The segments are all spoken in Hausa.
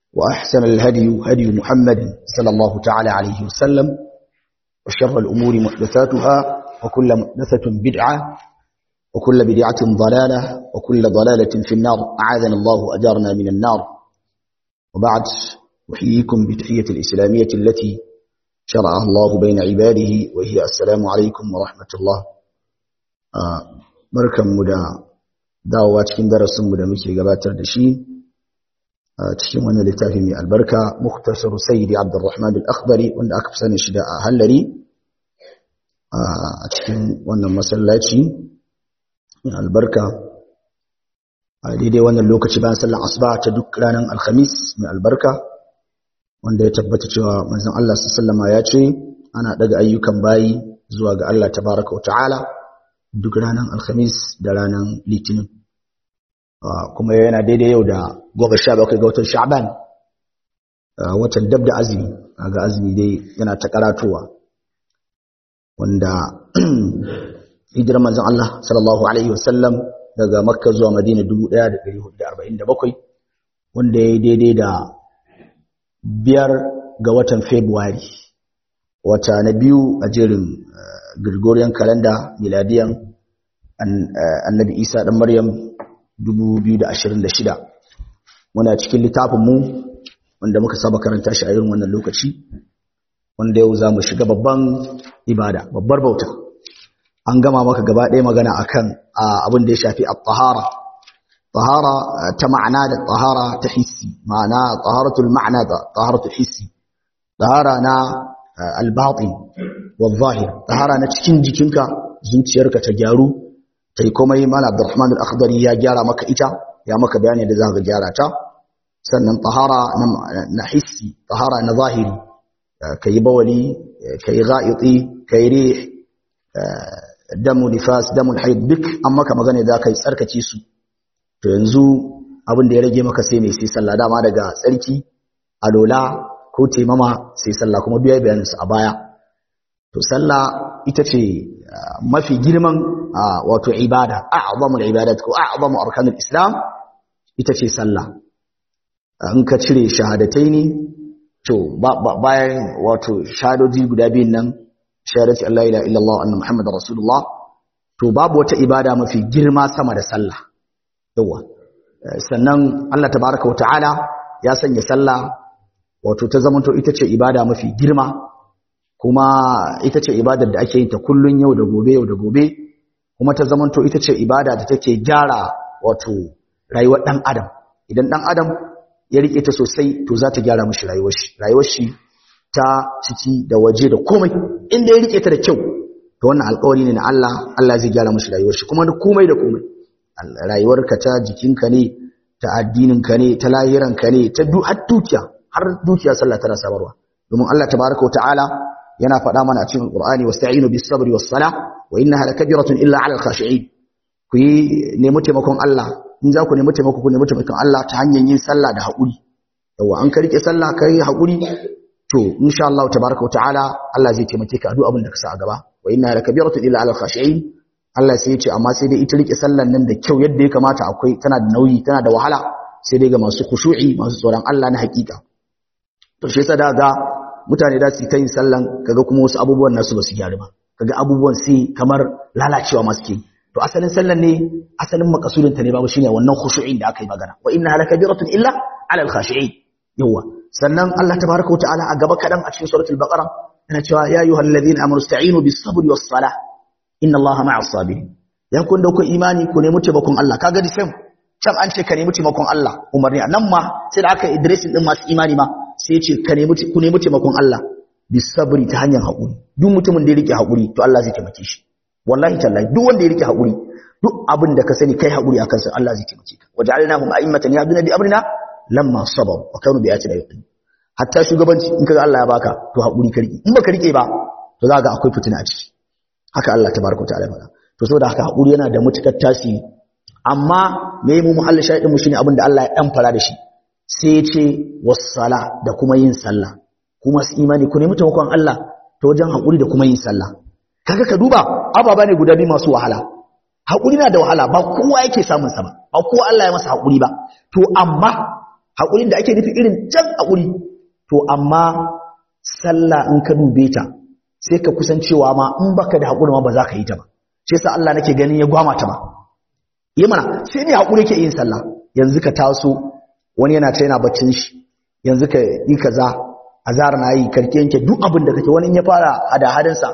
وأحسن الهدي هدي محمد صلى الله تعالى عليه وسلم وشر الأمور محدثاتها وكل محدثة بدعة وكل بدعة ضلالة وكل ضلالة في النار أعاذنا الله أجارنا من النار وبعد أحييكم بتحية الإسلامية التي شرعها الله بين عباده وهي السلام عليكم ورحمة الله بركة مدى dawowa cikin darasinmu da muke gabatar da shi a cikin wannan littafi mai albarka mukhtasar sayyidi abdurrahman al-akhdari wanda aka fi sani shi da hallari a cikin wannan masallaci mai albarka a daidai wannan lokaci bayan sallar asuba ta duk ranar alhamis mai albarka wanda ya tabbata cewa manzon Allah sallama ya ce ana daga ayyukan bayi zuwa ga Allah tabaraka wa ta'ala duk ranar alhamis da ranar litinin kuma yana daidai yau da goma sha bakwai ga watan sha'ban watan dab da azumi ga azumi dai yana ta karatowa wanda hijirar manzon Allah sallallahu alaihi wasallam daga makka zuwa madina 1447 wanda ya yi daidai da biyar ga watan february wata na biyu a jerin gregorian calendar miladiyan annabi isa dan maryam 2026 muna cikin littafinmu wanda muka saba karanta shi a irin wannan lokaci wanda yau za mu shiga babban ibada babbar bauta an gama maka gaba ɗaya magana akan abin da ya shafi at-tahara tahara ta ma'ana da tahara ta hissi ma'ana taharatul ma'ana da taharatul hissi tahara na al-batin wal zahir tahara na cikin jikinka zuciyarka ta gyaru ta yi komai mala abdurrahman al-akhdari ya gyara maka ita ya maka bayani da za ka gyara ta sannan tahara na hissi tahara na zahiri ka yi bawali ka yi ga'iti ka yi rih damu nifas damu haid duk an maka magana da ka yi tsarkace su to yanzu abin da ya rage maka sai mai sai sallah dama daga tsarki alola ko temama sai sallah kuma duk ya bayanin su a baya to sallah ita ce mafi girman wato ibada a'zamul ibadat ko a'zamu arkanul islam ita ce sallah in ka cire shahadatai ne to bayan wato shahadoji guda biyun nan shahadati Allah ila illallah anna muhammadar rasulullah to babu wata ibada mafi girma sama da sallah yawa sannan Allah tabaraka wa ta'ala ya sanya sallah wato ta zamanto ita ce ibada mafi girma kuma ita ce ibadar da ake yin ta kullun yau da gobe yau da gobe kuma ta zamanto ita ce ibada da take gyara wato rayuwar dan adam idan dan adam ya rike ta sosai to za ta gyara mishi rayuwar shi rayuwar shi ta ciki da waje da komai inda ya rike ta da kyau to wannan alƙawari ne na Allah Allah zai gyara mishi rayuwar shi kuma da komai da komai rayuwarka ta jikinka ne ta addininka ne ta lahiranka ne ta har dukiya har dukiya sallah tana sabarwa domin Allah tabaraka wa ta'ala yana faɗa mana a cikin Qur'ani wasta'inu bis sabri was salah wa innaha lakabiratun illa 'alal khashi'in ku yi nemi taimakon Allah in za ku nemi taimako ku nemi taimakon Allah ta hanyar yin sallah da haƙuri yawa an ka rike sallah kai haƙuri to insha Allah tabaraka wa ta'ala Allah zai taimake ka a duk abin da ka sa a gaba wa innaha lakabiratun illa 'alal khashi'in Allah sai ya ce amma sai dai ita rike sallan nan da kyau yadda ya kamata akwai tana da nauyi tana da wahala sai dai ga masu khushu'i masu tsoron Allah na hakika to shi yasa da ga mutane da su ta yin sallan kaga kuma wasu abubuwan nasu ba su gyaru ba kaga abubuwan sai kamar lalacewa masu ke to asalin sallan ne asalin makasudin ta ne babu shine wannan khushu'in da aka yi magana wa inna lakabiratun illa ala al-khashi'in yawa sannan Allah tabaaraka wa ta'ala a gaba kadan a cikin suratul baqara yana cewa ya ayyuhal ladina amanu ista'inu bis sabri was salah inna Allaha ma'as sabirin yan kun da ku imani ku nemi taimakon Allah kaga di same can an ce ka nemi taimakon Allah umarni nan ma sai da aka addressing din masu imani ma sai ya ce ka nemi ku nemi taimakon Allah bis sabri ta hanyar haƙuri duk mutumin da ya rike haƙuri to Allah zai taimake shi wallahi tallahi duk wanda ya rike haƙuri duk abin da ka sani kai haƙuri akan sa Allah zai taimake ka waja'alnahum a'immatan yahduna bi amrina lamma sabaru wa kanu bi ayatina yuqin hatta shugabanci in kaga Allah ya baka to haƙuri ka rike in baka rike ba to za ga akwai fitina a ciki haka Allah tabaraka ta'ala ya faɗa to saboda haka haƙuri yana da mutukar tasiri amma me mu muhallin shaidin mu shine abin da Allah ya dan fara da shi sai ya ce wassala da kuma yin sallah kuma su imani ku nemi taimakon Allah ta wajen haƙuri da kuma yin sallah kaga ka duba ababa ne guda biyu masu wahala haƙuri na da wahala ba kowa yake samun sa ba ba kowa Allah ya masa haƙuri ba to amma haƙurin da ake nufi irin can haƙuri to amma sallah in ka dube ta sai ka kusan cewa ma in baka da haƙuri ma ba za ka yi ta ba shi yasa Allah nake ganin ya gwama ta ba yi mana sai ne haƙuri ke yin sallah yanzu ka taso wani yana ta yana baccin shi yanzu ka yi kaza azhar na yi karke yanke duk abin da kake wani in ya fara hada hadansa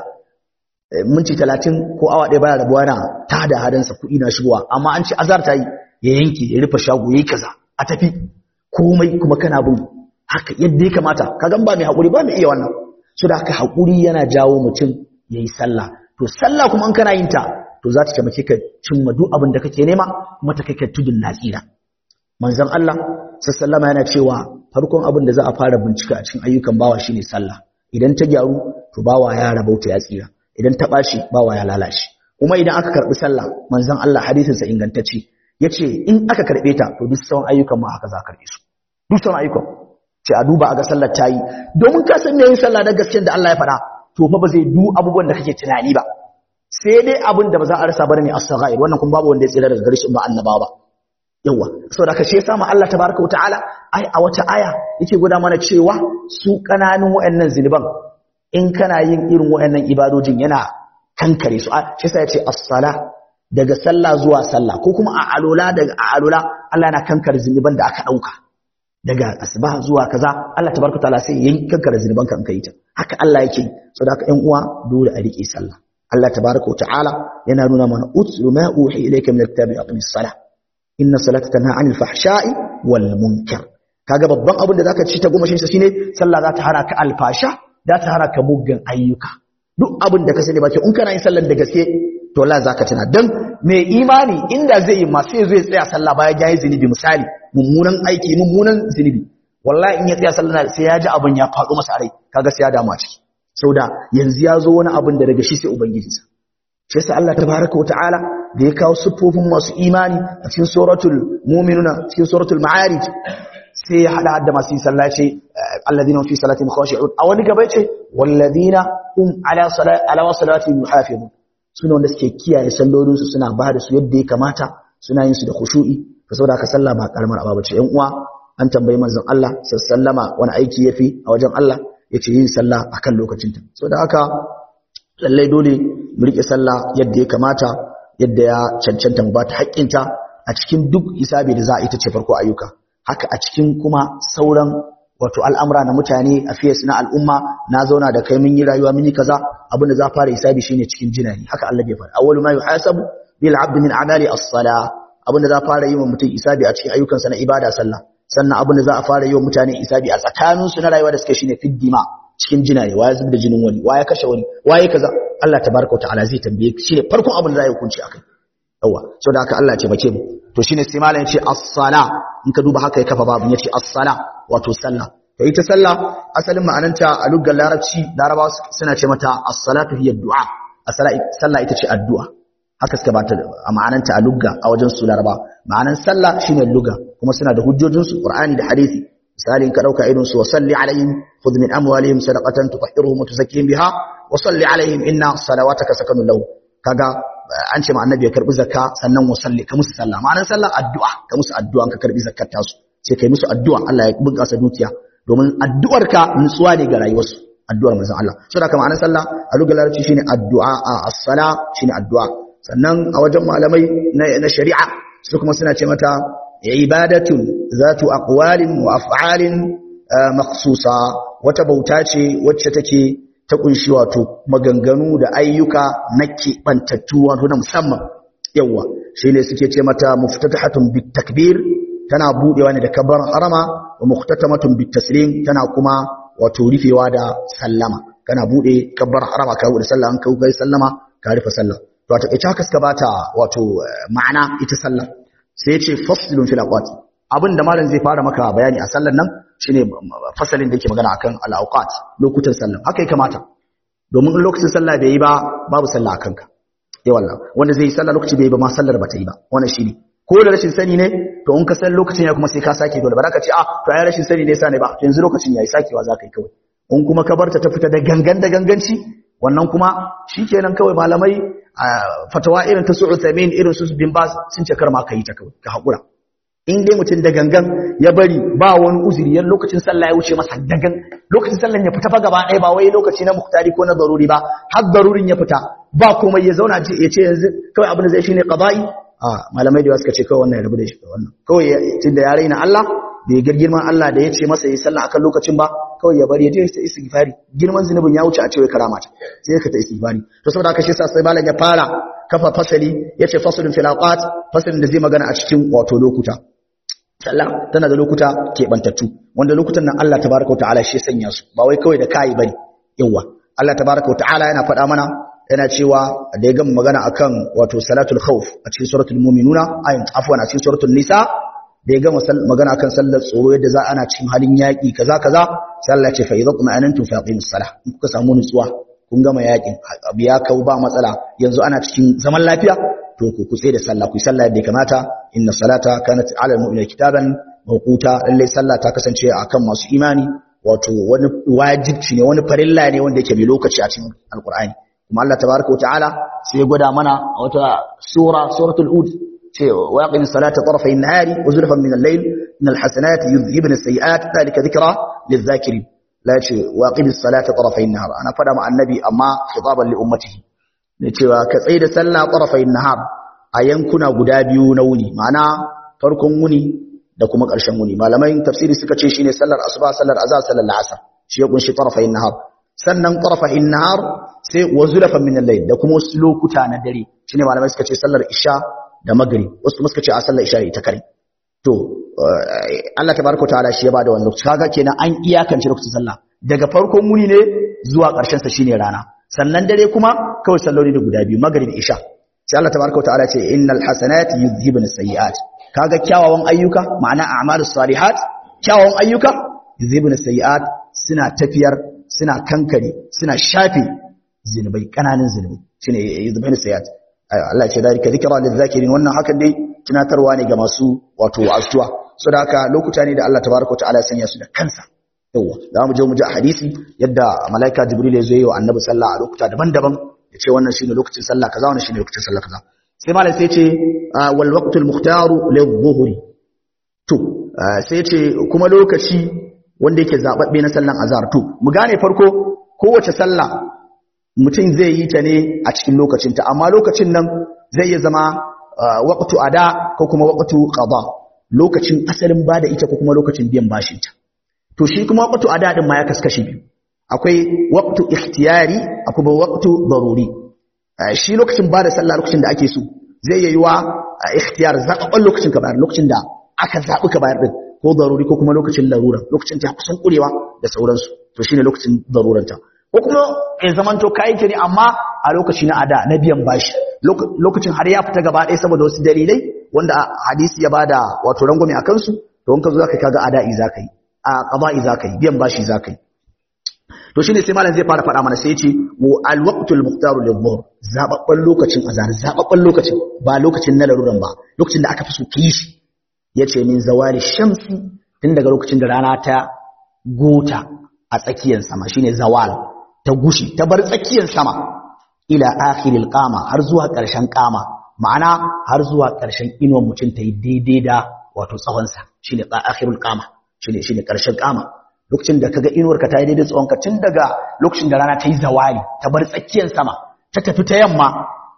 minti talatin ko awa ɗaya baya rabuwa na ta hada hadansa kuɗi na shigowa amma an ce azhar ta yi ya yanke ya rufe shago ya yi kaza a tafi komai kuma kana bin haka yadda ya kamata ka gan ba mai haƙuri ba mai iya wannan so da haka haƙuri yana jawo mutum ya yi sallah to sallah kuma in kana yin ta to za ta taimake ka cimma duk abin da kake nema kuma ta kai ka tudun natsira manzon Allah sallama yana cewa farkon abin da za a fara bincika a cikin ayyukan bawa shine sallah idan ta gyaru to bawa ya rabauta ya tsira idan ta ɓaci bawa ya lalace kuma idan aka karɓi sallah manzon Allah hadisinsa ingantacce yace in aka karɓe ta to duk sauran ayyukan ma haka za ka karɓe su duk sauran ayyukan ce a duba a ga sallar ta yi domin ka san me yin sallah da gaskiyar da Allah ya faɗa to fa ba zai du abubuwan da kake tunani ba sai dai abin da ba za a rasa bane as-saghair wannan kuma babu wanda ya tsira daga gare shi ba annaba ba yawa saboda ka ce sama Allah tabaraka wa ta'ala ai a wata aya yake guda mana cewa su kananun wayannan zinuban in kana yin irin wayannan ibadojin yana kankare su shi yasa yace as-sala daga sallah zuwa sallah ko kuma a alola daga a alola Allah yana kankare zinuban da aka dauka daga asuba zuwa kaza Allah tabaraka ta'ala sai yayin kankare zinuban ka in kai ta haka Allah yake saboda haka ƴan uwa dole a rike sallah Allah tabaraka ta'ala yana nuna mana utlu ma uhi ilayka min alkitabi aqimis salah inna salata tanha 'anil fahsha'i wal munkar kaga babban abin da zaka ci ta goma shi shine sallah za ta hana ka alfasha za ta hana ka muggan ayyuka duk abin da ka sani ba ke in kana yin sallar da gaske to Allah zaka tuna dan mai imani inda zai yi masu zai tsaya sallah bayan ya yi zunubi misali mummunan aiki mummunan zunubi wallahi in ya tsaya sallah sai ya ji abin ya faɗo masa rai kaga sai ya damu a ciki sauda yanzu ya zo wani abin da daga shi sai ubangijinsa shi yasa Allah tabaraka wata'ala da ya kawo siffofin masu imani a cikin suratul mu'minuna cikin suratul ma'arij sai ya hada da masu sallah ce alladhina fi salatihim khashi'un a wani gaba ce walladhina hum ala salati ala salatihim yuhafizun suna wanda suke kiyaye sallolin su suna ba da su yadda ya kamata suna yin su da khushu'i to saboda ka sallah ba karamar ababa ce ƴan uwa an tambayi manzon Allah sallama wani aiki yafi a wajen Allah yace yin sallah akan lokacinta saboda haka lallai dole mu rike sallah yadda ya kamata yadda ya cancanta mu ba ta haƙƙinta a cikin duk hisabi da za a ita ce farko ayyuka haka a cikin kuma sauran wato al'amura na mutane a fiyas na al'umma na zauna da kai mun yi rayuwa mun yi kaza abin da za fara hisabi shine cikin jinani haka Allah bai faɗa awwalu ma yuhasabu bil abd min amali as-sala abin da za fara yi wa mutum hisabi a cikin ayyukansa na ibada sallah sannan abin da za a fara yi wa mutane hisabi a tsakaninsu na rayuwa da suke shine fiddima cikin jina ne waye zub da jinin wani waye kashe wani waye kaza Allah tabaraka wa ta'ala zai tambaye shi ne farkon abin da zai hukunci akai yawa saboda haka Allah ya ce bake mu to shine sai malam ya ce as-sala in ka duba haka ya kafa babu ya ce as-sala wato sallah to ita sallah asalin ma'ananta a lugar larabci larabawa suna ce mata as-salatu hiya du'a as-sala sallah ita ce addu'a haka suka bata a ma'ananta a lugga a wajen su larabawa ma'anan sallah shine lugga kuma suna da hujjojin su qur'ani da hadisi misali ka dauka irin su wasalli alaihim khudh min amwalihim sadaqatan tutahhiruhum wa tuzakkihim biha wasalli alaihim inna salawataka sakanun lahu kaga an ce ma annabi ya karbi zakka sannan wasalli ka musu sallah ma'anar sallah addu'a ka musu addu'a ka karbi zakkar tasu sai kai musu addu'a Allah ya bunkasa dukiya domin addu'arka nutsuwa ne ga rayuwarsu addu'ar manzon Allah saboda ka ma'anar sallah a lugar larabci shine addu'a as-sala shine addu'a sannan a wajen malamai na shari'a su kuma suna ce mata ibadatun zatu aqwalin wa af'alin makhsusa wata bauta ce wacce take ta kunshi wato maganganu da ayyuka na keɓantattu wato na musamman yawa shi ne suke ce mata muftatahatun bit takbir tana budewa ne da kabbar harama wa muftatamatun bit taslim tana kuma wato rufewa da sallama kana bude kabbar harama ka bude sallah an kai sallama ka rufe sallah to a takeice haka suka bata wato ma'ana ita sallah sai ya ce faslun fil aqwat abin da malam zai fara maka bayani a sallar nan shine fasalin da yake magana akan al-awqat lokutan sallah haka ya kamata domin in lokacin sallah bai yi ba babu sallah akan ka eh wallahi wanda zai yi sallah lokaci bai yi ba ma sallar ba ta yi ba wannan shine ko da rashin sani ne to in ka san lokacin ya kuma sai ka sake dole ba za ka ce ah to ai rashin sani ne sa ne ba yanzu lokacin yayi sakewa za ka yi kawai in kuma ka barta ta fita da gangan da ganganci wannan kuma shikenan kawai malamai fatawa irin ta su Uthaymeen irin su bin Bas sun ce kar ma ka yi ta kawai ka hakura in dai mutum da gangan ya bari ba wani uzuri yan lokacin sallah ya wuce masa dagan lokacin sallah ya fita fa gaba ɗaya ba wai lokaci na muktari ko na daruri ba har darurin ya fita ba komai ya zauna ya ce yanzu kawai abin da zai shine qada'i a malamai da suka ce kawai wannan ya rabu da shi wannan kawai tunda ya raina Allah bai ga girman Allah da ya ce masa yi sallah akan lokacin ba kawai ya bari ya je ya istighfari girman zunubin ya wuce a cewa karama ta sai ka ta istighfari to saboda haka shi sa sai malam ya fara kafa fasali yace fasalun fil awqat fasalin da zai magana a cikin wato lokuta sallah tana da lokuta keɓantattu wanda lokutan nan Allah tabaraka wa ta'ala shi ya sanya su ba wai kawai da kai bane yawa Allah tabaraka wa ta'ala yana faɗa mana yana cewa da ya gama magana akan wato salatul khawf a cikin suratul mu'minuna ayin afwan a cikin suratul nisa da ya gama magana akan sallar tsoro yadda za ana cikin halin yaki kaza kaza sai Allah ya ce fa idza quma'anantum faqimus salah in kuka samu nutsuwa kun gama yakin abu ya kau ba matsala yanzu ana cikin zaman lafiya to ku kutse da sallah ku yi sallah yadda ya kamata inna salata kanat ala almu'minina kitaban mawquta lalle sallah ta kasance akan masu imani wato wani wajibi ne wani farilla ne wanda yake mai lokaci a cikin alqur'ani kuma Allah tabaraka wa ta'ala sai ya gwada mana a wata sura suratul ud ce wa aqim salata tarafay an-nahari wa zulfan min al-layl min al-hasanati yudhhibun as-sayyi'at dhalika dhikra lidh-dhakirin la ce wa aqim salata tarafay an-nahar ana fada ma annabi amma khitaban li ummatihi ne cewa ka tsaye da sallah tarafay an-nahar a yankuna guda biyu na wuni ma'ana farkon wuni da kuma ƙarshen wuni malamai tafsiri suka ce shine sallar asuba sallar azhar sallar asr shi ya kunshi tarafay an-nahar sannan tarafay an-nahar sai wazulafan min al-layl da kuma wasu lokuta na dare shine malamai suka ce sallar isha da maghrib wasu kuma suka ce a sallar isha ita kare to Allah tabaraka ta'ala shi ya bada wannan lokaci kaga kenan an iyakance lokacin sallah daga farkon muni ne zuwa ƙarshen sa shine rana sannan dare kuma kawai salloli da guda biyu maghrib da isha sai Allah tabaraka ta'ala ce innal hasanati yudhibun sayyi'at kaga kyawawan ayyuka ma'ana a'malus salihat kyawawan ayyuka yudhibun sayyi'at suna tafiyar suna kankare suna shafe zinubai kananan zinubai shine yudhibun sayyi'at Allah ce dalika zikra lizakirin wannan hakan dai tunatarwa ne ga masu wato astuwa so da haka lokuta ne da Allah tabaraka wa ta'ala ya sanya su da kansa yawa za mu je mu ji a hadisi yadda malaika jibril ya zo yi wa annabi sallah a lokuta daban-daban ya ce wannan shine lokacin sallah kaza wannan shine lokacin sallah kaza sai malai sai ce wal waqtul mukhtaru lidh-dhuhri to sai ce kuma lokaci wanda yake zababbe na sallan azhar to mu gane farko kowace sallah mutum zai yi ta ne a cikin lokacinta amma lokacin nan zai iya zama waqtu ada ko kuma waqtu qada lokacin asalin bada ita ko kuma lokacin biyan bashinta to shi kuma waqtu ada din ma ya kaskashi biyu akwai waqtu ikhtiyari akwai waqtu daruri shi lokacin bada sallah lokacin da ake so zai yi wa ikhtiyar zaɓaɓɓen lokacin ka bayar lokacin da aka zaɓi ka bayar din ko daruri ko kuma lokacin larura lokacin ta kusan kurewa da sauransu to shine lokacin daruranta ko kuma ya zamanto kayan ta ne amma a lokaci na ada na biyan bashi lokacin har ya fita gaba ɗaya saboda wasu dalilai wanda hadisi ya bada wato rangwame a kansu to in ka zo zaka kaga ada'i zaka yi a qada'i zaka yi biyan bashi zaka yi to shine sai malam zai fara faɗa mana sai ya ce wa alwaqtul muqtaru lidh-dhuhr zababban lokacin azhar zababban lokacin ba lokacin na laruran ba lokacin da aka fi so ki shi yace min zawali shamsi tun daga lokacin da rana ta gota a tsakiyar sama shine zawal ta gushi ta bar tsakiyar sama ila akhiril qama har zuwa ƙarshen qama ma'ana har zuwa ƙarshen inuwar mutum ta yi daidai da wato tsawon sa shine akhirul qama shine shine ƙarshen qama lokacin da kaga inuwar ka ta yi daidai tsawon ka tun daga lokacin da rana ta yi zawali ta bar tsakiyar sama ta tafi ta yamma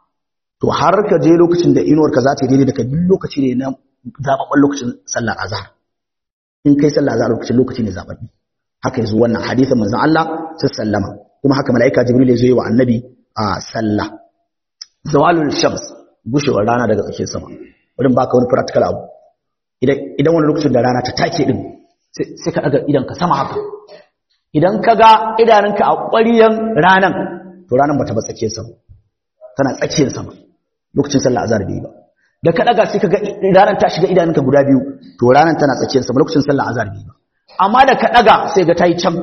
to har ka je lokacin da inuwar ka za ta yi daidai da ka duk lokaci ne na zababban lokacin sallar azhar in kai sallar azhar lokacin lokaci ne zababbi haka yazo wannan hadisin manzon Allah sallama kuma haka malaika jibril ya zo yi wa annabi a sallah zawalul shams gushewar rana daga tsakiyar sama wurin baka wani practical abu idan idan wani lokacin da rana ta take din sai ka daga idan ka sama haka idan ka ga idanunka a ƙwariyan ranan to ranan bata ba tsakiyar sama tana tsakiyar sama lokacin sallah azhar bai ba da ka daga sai ka ga ranan ta shiga idanunka guda biyu to ranan tana tsakiyar sama lokacin sallah azhar bai ba amma da ka daga sai ga tayi can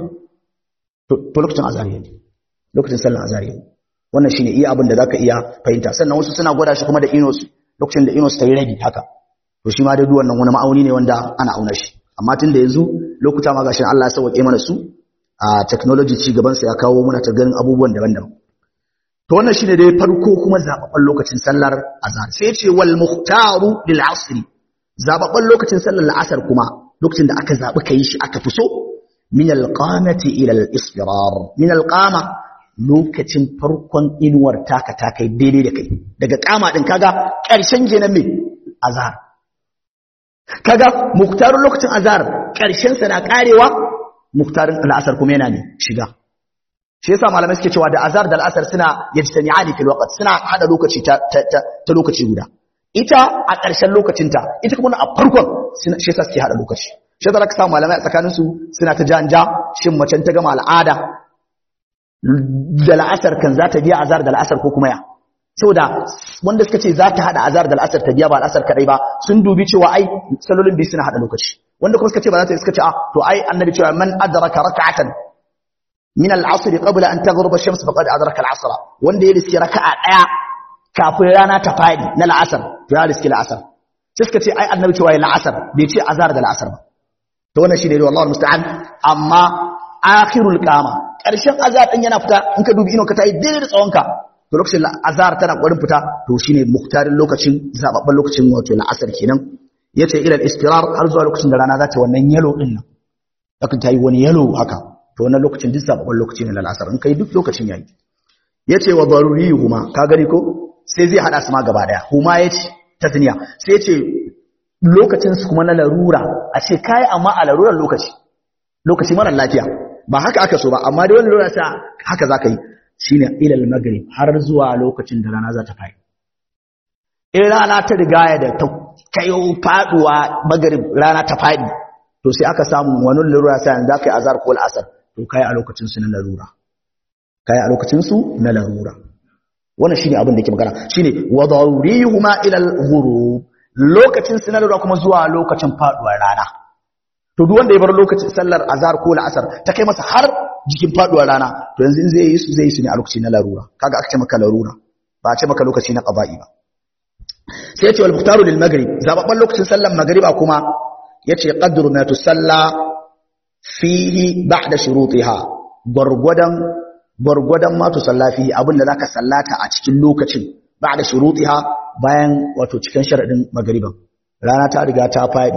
to lokacin azhar yayi lokacin sallah azhar yayi wannan shine iya abin da zaka iya fahimta sannan wasu suna gwada shi kuma da inos lokacin da inos ta yi rabi haka to shi ma dai duk wannan wani ma'auni ne wanda ana auna shi amma tun da yanzu lokuta ma gashin Allah ya sauke mana su a technology ci gaban sa ya kawo muna ta ganin abubuwan daban-daban to wannan shine dai farko kuma zababban lokacin sallar azhar sai ce wal muhtaru lil asr zababban lokacin sallar la'asar kuma lokacin da aka zabi kai shi aka fi so min alqamati ila al-isfirar min alqama lokacin farkon inuwar taka ta kai daidai da kai daga kama din kaga ƙarshen kenan me azhar kaga muktarun lokacin azhar ƙarshen sa na karewa muktarin al'asar kuma yana ne shiga shi yasa malamai suke cewa da azhar da al'asar suna yajtami'ani fil waqt suna hada lokaci ta ta lokaci guda ita a ƙarshen lokacinta ita kuma a farkon shi yasa suke hada lokaci shi yasa ka samu malamai a tsakaninsu suna ta janja shin macen ta gama al'ada da la'asar kan za ta biya azar da la'asar ko kuma ya saboda wanda suka ce za ta hada azar da la'asar ta biya ba la'asar kadai ba sun dubi cewa ai salolin biyu suna hada lokaci wanda kuma suka ce ba za ta suka ce a to ai annabi cewa man adraka rak'atan min al-'asr qabla an taghruba ash-shams faqad adraka al-'asr wanda ya riski raka'a daya kafin rana ta fadi na la'asar to ya riski la'asar sai suka ce ai annabi cewa ya la'asar bai ce azar da la'asar ba to wannan shine dai wallahi musta'an amma akhirul qama karshen azar din yana fita in ka dubi ino ka tayi daidai da tsawonka to lokacin azar tana ƙwarin fita to shine muhtarin lokacin zababban lokacin wato la'asar kenan yace ila al-istirar har zuwa lokacin da rana za ta wannan yellow din nan akan tayi wani yellow haka to wannan lokacin duk zababban lokacin na la'asar in kai duk lokacin yayi yace wa daruriyuhuma ka gani ko sai zai hada su ma gaba daya huma yace tasniya sai yace lokacin su kuma na larura a ce kai amma a larurar lokaci lokaci mara lafiya ba haka aka so ba amma dai wani lura sai haka zaka yi shine ilal maghrib har zuwa lokacin da rana za ta fadi in rana ta rigaya da ta kayo faduwa maghrib rana ta fadi to sai aka samu wani lura sai an zaka yi azhar ko al'asr to kai a lokacin su na larura kai a lokacin su na larura wannan shine abin da yake magana shine wa darurihuma ila al-ghurub lokacin su na larura kuma zuwa lokacin faduwar rana to duk wanda ya bar lokacin sallar azhar ko al'asr ta kai masa har jikin faduwar rana to yanzu in zai yi su zai yi su ne a lokaci na larura kaga aka ce maka larura ba a ce maka lokaci na qada'i ba sai yace wal muhtaru lil maghrib zababban lokacin sallar magriba kuma yace qadru ma tusalla fihi ba'da shurutiha gurgudan gurgudan ma tusalla fihi abinda zaka sallata a cikin lokacin ba'da shurutiha bayan wato cikin sharadin magriban rana ta riga ta fadi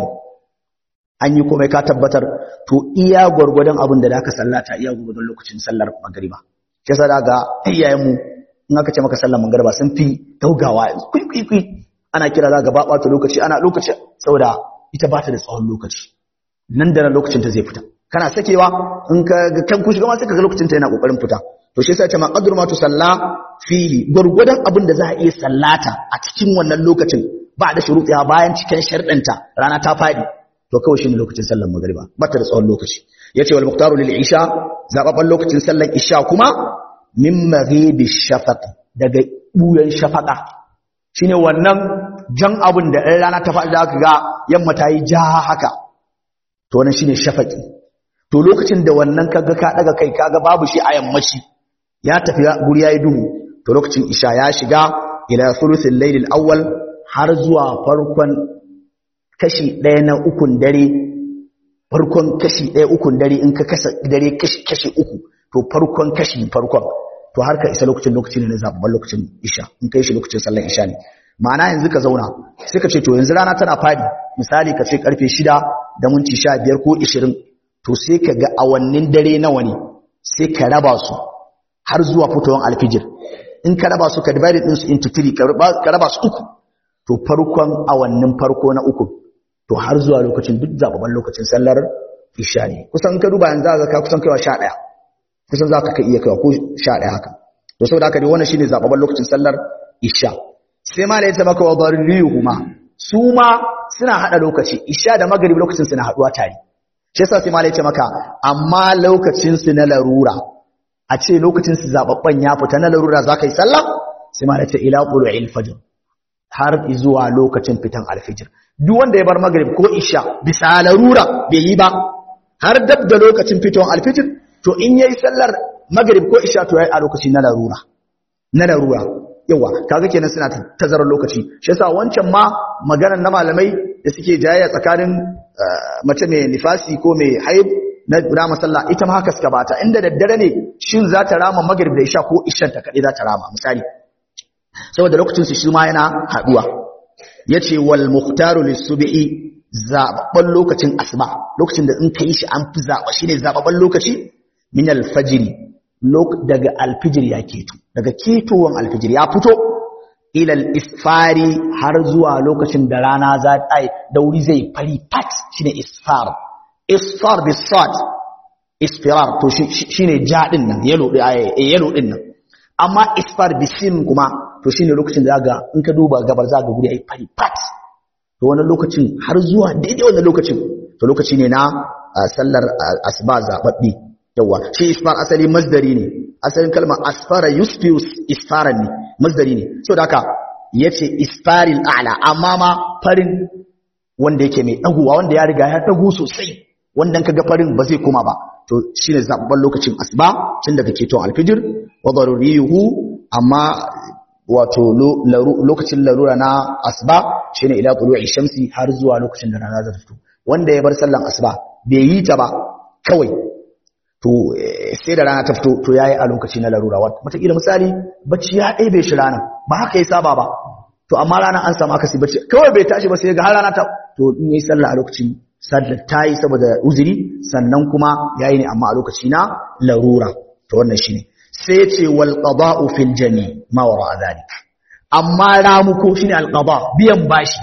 an yi komai ka tabbatar to iya gwargwadon abin da zaka sallata iya gwargwadon lokacin sallar magriba shi yasa daga iyayenmu in aka ce maka sallar magriba sun fi gaugawa kwikwi ana kira za ga ba ɓata lokaci ana lokaci saboda ita ba ta da tsawon lokaci nan da nan lokacin ta zai fita kana sakewa in ka kan ku shiga ma sai ka ga lokacin ta yana kokarin fita to shi yasa ya ce ma qadru ma tusalla fihi gwargwadon abin da za a iya sallata a cikin wannan lokacin ba da shuruɗiya bayan cikin sharɗanta rana ta faɗi to kawai shine lokacin sallar magriba bata da tsawon lokaci yace wal muqtaru lil isha zababban lokacin sallar isha kuma min maghibi shafaq daga buyan shafaqa shine wannan jan abun da ɗan rana ta faɗi aka ga yamma ta yi ja haka to wannan shine shafaqi to lokacin da wannan kaga ka daga kai kaga babu shi a yammaci ya tafi guri yayi duhu to lokacin isha ya shiga ila thuluthil layl awwal har zuwa farkon kashi ɗaya na ukun dare farkon kashi ɗaya ukun dare in ka kasa dare kashi kashi uku to farkon kashi farkon to har ka isa lokacin lokacin ne na zaɓaɓɓen lokacin isha in kai shi lokacin sallar isha ne ma'ana yanzu ka zauna sai ka ce to yanzu rana tana fadi misali ka ce karfe shida da minti sha biyar ko ishirin to sai ka ga awannin dare nawa ne sai ka raba su har zuwa fitowar alfijir in ka raba su ka divide ɗinsu into three ka raba su uku to farkon awannin farko na uku to har zuwa lokacin duk zababban lokacin sallar isha ne kusan ka duba yanzu za ka kusan kaiwa sha ɗaya kusan za ka iya kaiwa ko sha ɗaya haka to saboda haka dai wannan shine zababban lokacin sallar isha sai ma da ya maka wa darriyuhuma su ma suna hada lokaci isha da maghrib lokacin suna haduwa tare shi yasa sai ma da ya maka amma lokacin su na larura a ce lokacin su zababban ya fita na larura za ka yi sallah sai ma da ya ce ila qulu'il fajr har zuwa lokacin fitan alfijir duk wanda ya bar magrib ko isha bisa larura bai yi ba har dab da lokacin fitan alfijir to in yayi sallar magrib ko isha to yayi a lokaci na larura na larura yawa kaga kenan suna tazarar lokaci shi yasa wancan ma maganar na malamai da suke jayayya tsakanin mace mai nifasi ko mai haib na rama sallah ita ma haka suka bata inda daddare ne shin za ta rama magrib da isha ko ishan ta kadai za ta rama misali saboda lokacin su shi ma yana haduwa yace wal muhtaru lis-subhi zababban lokacin asuba lokacin da in kai shi an fi zaba shine zababban lokaci min al-fajr daga al-fajr ya keto daga ketowan al-fajr ya fito ila al-isfari har zuwa lokacin da rana za ta dauri zai fari pat shine isfar isfar bis-sad isfirar to shine ja din nan yellow yellow din nan amma isfar bisin kuma to shine lokacin da zaga in ka duba gabar zaga guri ai fari pat to wannan lokacin har zuwa daidai wannan lokacin to lokaci ne na sallar asba zababbi yawa shi isfar asali masdari ne asalin kalmar asfara yusfi isfaran ne masdari ne so da haka yace isfaril a'la amma ma farin wanda yake mai dagowa wanda ya riga ya dago sosai wanda kaga farin ba zai koma ba to shine zababban lokacin asba tun daga keton alfijir wa daruriyuhu amma wato lokacin larura na asba shine ila tulu'i shamsi har zuwa lokacin da rana za ta fito wanda ya bar sallan asba bai yi ta ba kawai to sai da rana ta fito to yayi a lokaci na larura wata kila misali bacci ya ɗebe shi rana ba haka ya saba ba to amma rana an samu akasi bacci kawai bai tashi ba sai ga har rana ta to in yi sallah a lokacin sallar ta yi saboda uzuri sannan kuma ya yi ne amma a lokaci na larura ta wannan shi ne sai ce wal qada'u fil jami ma wara zalik amma ramuko shine al qada biyan bashi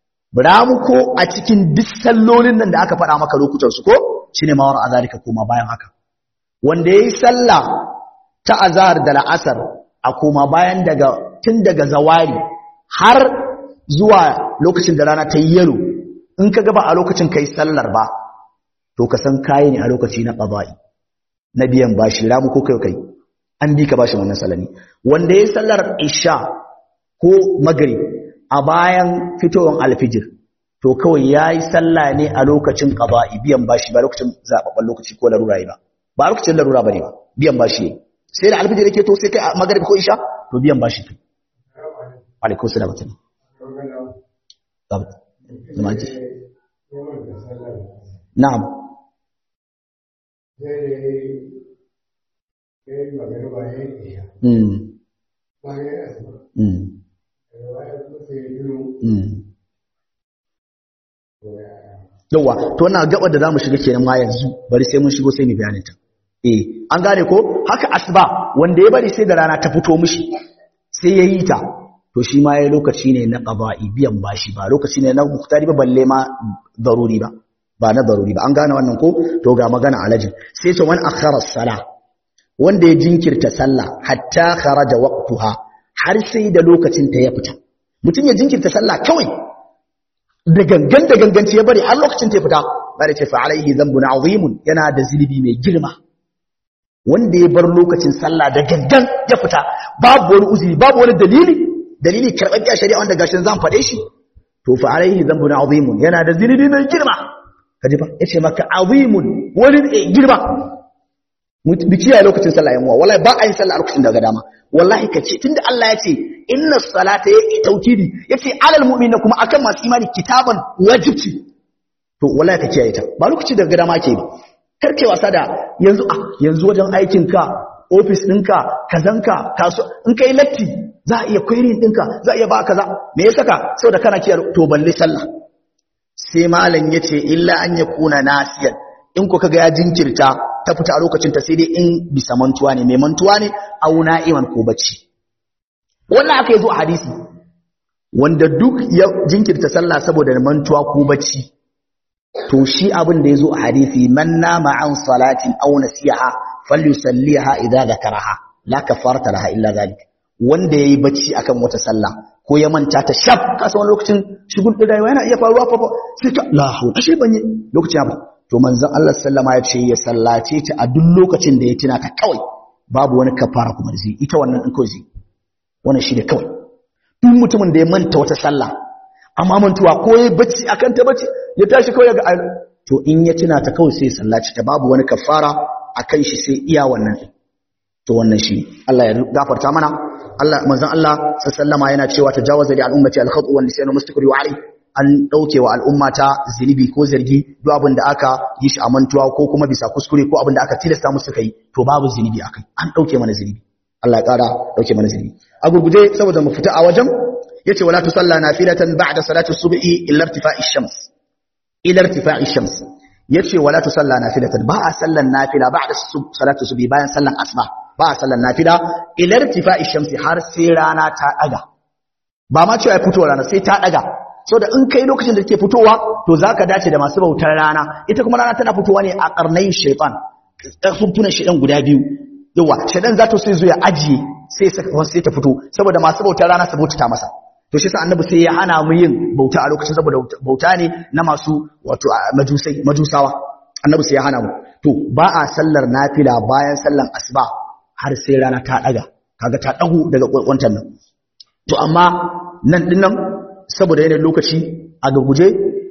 ramuko a cikin duk sallolin nan da aka faɗa maka lokutan su ko shine ma wara zalika koma bayan haka wanda yayi sallah ta azhar da la'asar a koma bayan daga tun daga zawari har zuwa lokacin da rana ta yi yalo in ka gaba a lokacin kai sallar ba to ka san kayi ne a lokaci na qada'i na biyan bashi ramu ko kai kai an bi ka bashi wannan salani wanda yayin sallar isha ko maghrib a bayan fitowar alfijir to kawai yayi sallah ne a lokacin qada'i biyan bashi ba lokacin zababban lokaci ko larura ba ba lokacin larura bane ba biyan bashi sai da alfijir yake to sai kai maghrib ko isha to biyan bashi kai alaikum salam zama ji na'am yawa to wannan gaba da zamu shiga kenan ma yanzu bari sai mun shigo sai mu bayanin ta eh an gane ko haka asba wanda ya bari sai da rana ta fito mishi sai yayi ta to shi ma yayi lokaci ne na qada'i biyan bashi ba lokaci ne na muktari ba balle ma daruri ba ba na daruri ba an gane wannan ko to ga magana alaji sai ce wan akhara sala wanda ya jinkirta sallah hatta kharaja waqtuha har sai da lokacin ta ya fita mutum ya jinkirta sallah kawai da gangan da ganganci ya bari har lokacin ta ya fita bare ce fa alaihi dhanbun azimun yana da zulubi mai girma wanda ya bar lokacin sallah da gangan ya fita babu wani uzuri babu wani dalili dalili karɓar shari'a wanda gashin zan faɗe shi to fa alaihi dhanbun azimun yana da zulubi mai girma kaji fa yace maka azimun wani girma biki a lokacin sallah yan uwa wallahi ba a yin sallah a lokacin daga dama wallahi kace tunda Allah yace inna salata ya tawkidi yace alal mu'minina kuma akan masu imani kitaban wajibi to wallahi kace yayi ta ba lokacin daga dama ake ba karke wasa da yanzu a yanzu wajen aikin ka office ɗinka kazanka kaso in kai latti za a iya querying ɗinka za a iya ba kaza me ya saka saboda kana kiyar to balle sallah sai malam yace illa an yakuna nasiyan in ku kaga ya jinkirta ta fita a lokacin ta sai dai in bisa mantuwa ne mai mantuwa ne au na'iman ko bacci wannan aka yi zo a hadisi wanda duk ya jinkirta sallah saboda mantuwa ko bacci to shi abin da ya zo a hadisi man nama an salatin aw nasiha falyusalliha idza zakaraha la kafarata laha illa zalik wanda yayi bacci akan wata sallah ko ya manta ta shaf kasa wani lokacin shigun da rayuwa yana iya faruwa fa sai ka la hawla ashe ban yi lokacin ba to manzon Allah sallama ya ce ya sallace ta a duk lokacin da ya tuna ta kawai babu wani kafara kuma zai ita wannan din kawai zai wannan shi ne kawai duk mutumin da ya manta wata sallah amma mantuwa ko ya bacci akan ta bacci ya tashi kawai ga to in ya tuna ta kawai sai ya sallace ta babu wani kafara akan shi sai iya wannan to wannan shi Allah ya gafarta mana Allah manzon Allah sallama yana cewa tajawaza li al-ummati al-khatu wal nisyanu mustaqri wa alayhi an ɗauke wa al'ummata zunubi ko zargi duk abin da aka yi shi a mantuwa ko kuma bisa kuskure ko abin da aka tilasta musu kai to babu zunubi akai an ɗauke mana zunubi Allah ya ƙara ɗauke mana zunubi a gurguje saboda mu fita a wajen yace wala tusalla nafilatan ba'da salati subhi illa irtifa'i shams ila irtifa'i shams yace wala tusalla nafilatan ba a sallan nafila ba'da salati subhi bayan sallan asuba ba a sallan nafila ila irtifa'i shams har sai rana ta daga ba ma cewa ya fito rana sai ta daga saboda in kai lokacin da take fitowa to zaka dace da masu bautar rana ita kuma rana tana fitowa ne a karnayin shaytan sunfunan shaytan guda biyu yawa shaytan za ta sai zo ya ajiye sai sai ta fito saboda masu bautar rana su bauta masa to shi sa annabi sai ya hana mu yin bauta a lokacin saboda bauta ne na masu wato majusai majusawa annabi sai ya hana mu to ba a sallar nafila bayan sallar asuba har sai rana ta daga kaga ta dago daga kwantan nan to amma nan dinnan saboda yanayin lokaci a gurguje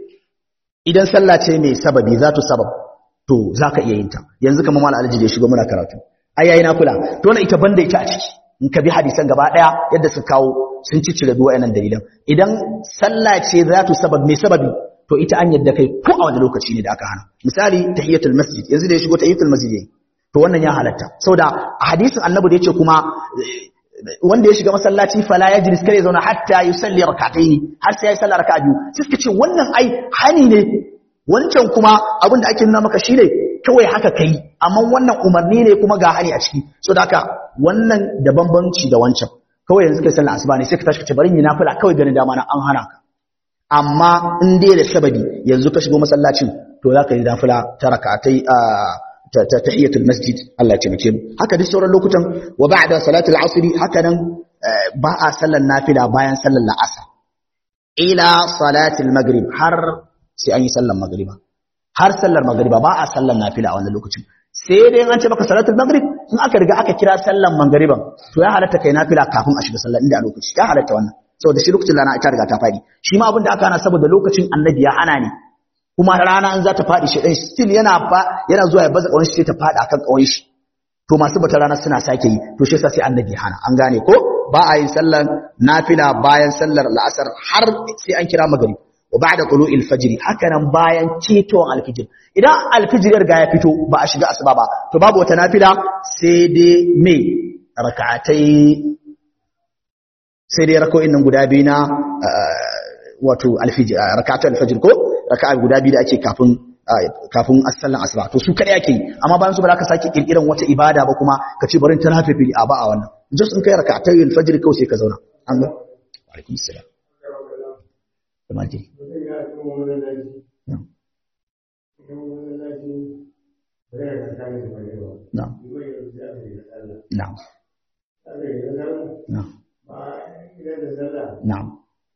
idan sallah ce mai sababi za tu sabab to za ka iya yin ta yanzu kamar mal alji da shigo muna karatu ai yayi nafila to wannan ita banda ita a ciki in ka bi hadisan gaba daya yadda su kawo sun ci cire duwa yanan dalilan idan sallah ce za tu sabab mai sababi to ita an yadda kai ko a wani lokaci ne da aka hana misali tahiyatul masjid yanzu da ya shigo tahiyatul masjid to wannan ya halatta saboda a hadisin annabi da yace kuma wanda ya shiga masallaci fala ya jiris kare zauna hatta yi salli rakataini har sai ya yi sallar raka'a biyu sai suka ce wannan ai hani ne wancan kuma abin da ake nuna maka shine kawai haka kai amma wannan umarni ne kuma ga hani a ciki so da haka wannan da bambanci da wancan kawai yanzu kai sallar asuba ne sai ka tashi ka ce bari ni nafila kawai ganin dama na an hana ka amma in dai da sababi yanzu ka shigo masallacin to za ka yi nafila ta rakatai ta tahiyatul masjid Allah ya taimake mu haka duk sauran lokutan wa ba'da salatul asr haka nan ba a sallar nafila bayan sallar la'asar ila salatul maghrib har sai an yi sallar magriba har sallar magriba ba a sallar nafila a wannan lokacin sai dai an ce maka salatul maghrib in aka riga aka kira sallar magriban to ya halatta kai nafila kafin a shiga sallar inda a lokaci ya halatta wannan saboda shi lokacin rana ita riga ta fadi shi ma abin da aka hana saboda lokacin annabi ya hana ne kuma rana an za ta faɗi shi ɗan still yana fa yana zuwa ya baza ƙawon shi sai ta faɗi akan ƙawon shi to masu bata rana suna sake yi to shi yasa sai annabi hana an gane ko ba a yin sallar nafila bayan sallar la'asar har sai an kira magari wa ba'da tulu'il fajr haka nan bayan cetowar alfijir idan alfijir ya riga ya fito ba a shiga asuba ba to babu wata nafila sai dai me rak'atai sai dai rako'in nan guda biyu na wato alfijir rak'atul alfajr ko raka'a guda biyu da ake kafin kafin as-sallan asuba to su kadai ake yi amma bayan su ba za ka sake kirkiran wata ibada ba kuma ka ce bari ta nafi fili a ba a wannan just in kai raka'atai al-fajr kawai sai ka zauna an ga wa alaikum assalam kuma ji na'am na'am na'am na'am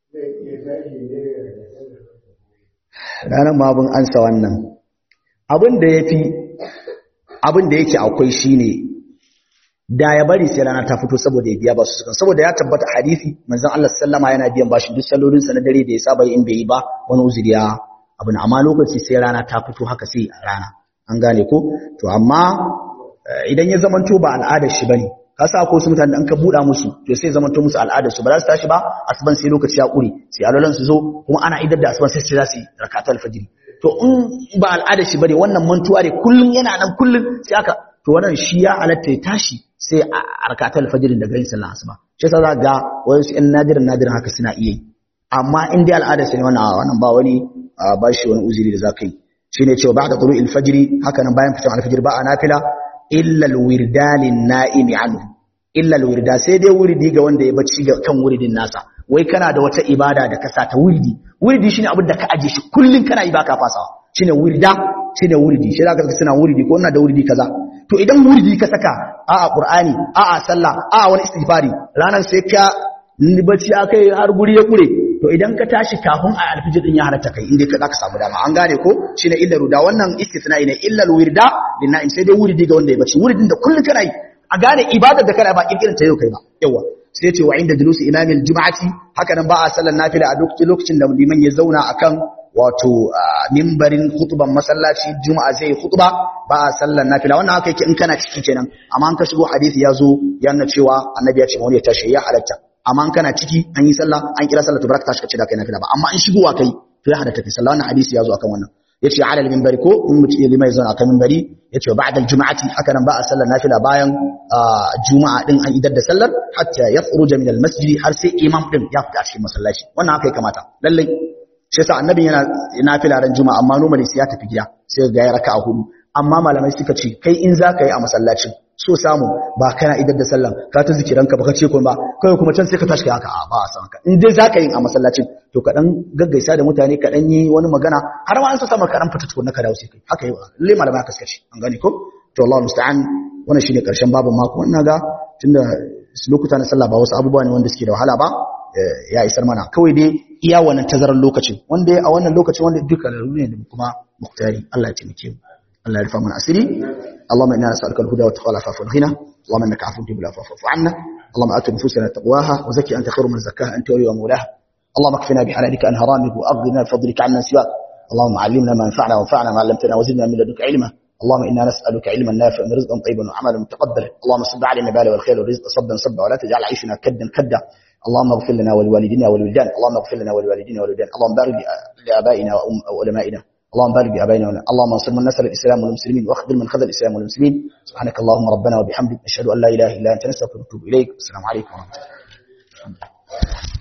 ranar ma abin ansa wannan abin da ya fi abin da yake akwai shi ne da ya bari sai rana ta fito saboda ya biya ba su sukan saboda ya tabbata hadisi manzon Allah sallama yana biyan bashi duk salolinsa na dare da ya saba in bai yi ba wani uzuri ya abin amma lokaci sai rana ta fito haka sai a rana an gane ko to amma idan ya zamanto ba al'adar shi bane ka sa ko su mutane an ka buɗa musu to sai zamanto musu al'adar su ba za su tashi ba asuban sai lokaci ya ƙure sai alolan su zo kuma ana idar da asuban sai za su yi rakatul fajr to in ba al'adar shi bane wannan mantuwa ne kullun yana nan kullun sai aka to wannan shi ya halatta ya tashi sai a rakatul fajr da garin sallah asuba shi yasa za ga wani su ɗan nadirin nadirin haka suna iya yi amma in dai al'adar sai wannan wannan ba wani ba shi wani uzuri da za ka yi shine cewa ba'da tulu'il fajr haka nan bayan fitan al-fajr ba a nafila illa al-wirdalin na'imi anhu illa al-wirda sai dai wuridi ga wanda ya bacci ga kan wuridin nasa wai kana da wata ibada da ka sa ta wuridi wuridi shine abin da ka aje shi kullun kana yi baka fasawa shine wirda shine wuridi shi zaka ga suna wuridi ko ina da wuridi kaza to idan wuridi ka saka a a qur'ani a a sallah a a wani istighfari ranan sai ka ni bacci akai har guri ya kure to idan ka tashi kafin a alfijir din ya halatta kai inda ka zaka samu dama an gane ko shine illa ruda wannan istisna'i ne illa alwirda linna'im sai dai wuridi ga wanda ya bacci wuridin da kullun kana yi a gane ibadar da kana ba kirkirin ta yau kai ba yawa sai ya ce wa inda julusi imamil juma'ati haka nan ba a sallar nafila a lokacin da liman ya zauna akan wato mimbarin khutban masallaci juma'a zai khutba ba a sallar nafila wannan haka yake in kana ciki kenan amma an ka shigo hadisi ya zo ya nuna cewa annabi ya ce wani ya tashi ya halatta amma in kana ciki an yi sallah an kira sallah to baraka tashi ka ce da kai nafila ba amma in shigo wa kai to ya halatta kai sallah wannan hadisi ya zo akan wannan yace ala al-minbari ko in mutum ya lima ya zauna akan minbari yace ba'da al-jum'ati haka nan ba a sallar nafila bayan juma'a din an idar da sallar hatta yakhruja min al-masjid har sai imam din ya fita cikin masallaci wannan haka ya kamata lalle shi yasa annabi yana nafila ran juma'a amma normally sai ya tafi gida sai ga ya raka'a hudu amma malamai suka ce kai in zaka yi a masallacin so samu ba kana idar da sallan ka ta zikiranka ba ka ce kuma ba kai kuma can sai ka tashi haka a ba a san haka in dai zaka yi a masallacin to ka dan gaggaisa da mutane ka dan yi wani magana har ma an so sama ka dan fita tukun ka dawo sai kai haka yi lalle malamai aka kace an gane ko to Allah musta'an wannan shine karshen babin mako wannan ga tunda lokuta na sallah ba wasu abubuwa ne wanda suke da wahala ba ya isar mana kawai dai iya wannan tazarar lokacin wanda a wannan lokacin wanda duka ne da kuma muktari Allah ya taimake mu Allah ya rufa mana asiri اللهم إنا نسألك الهدى والتقى والعفاف والغنى اللهم إنك عفو تحب العفو فاعف عنا اللهم آت نفوسنا تقواها وزكي أنت خير من زكاها أنت ولي ومولاها اللهم اكفنا بحلالك عن حرامك وأغننا بفضلك عنا سواك اللهم علمنا ما ينفعنا وانفعنا ما علمتنا وزدنا من لدنك علما اللهم إنا نسألك علما نافعا ورزقا طيبا وعملا متقبلا اللهم صب علينا النبال والخير والرزق صبا صبا ولا تجعل عيشنا كدا كدا اللهم اغفر لنا ولوالدينا والولدان اللهم اغفر لنا ولوالدينا والولدان اللهم بارك لآبائنا وعلمائنا اللهم بارك بأبائنا اللهم انصر من نصر الإسلام والمسلمين واخذل من خذل الإسلام والمسلمين سبحانك اللهم ربنا وبحمدك نشهد أن لا إله إلا أنت نستغفرك ونتوب إليك السلام عليكم ورحمة الله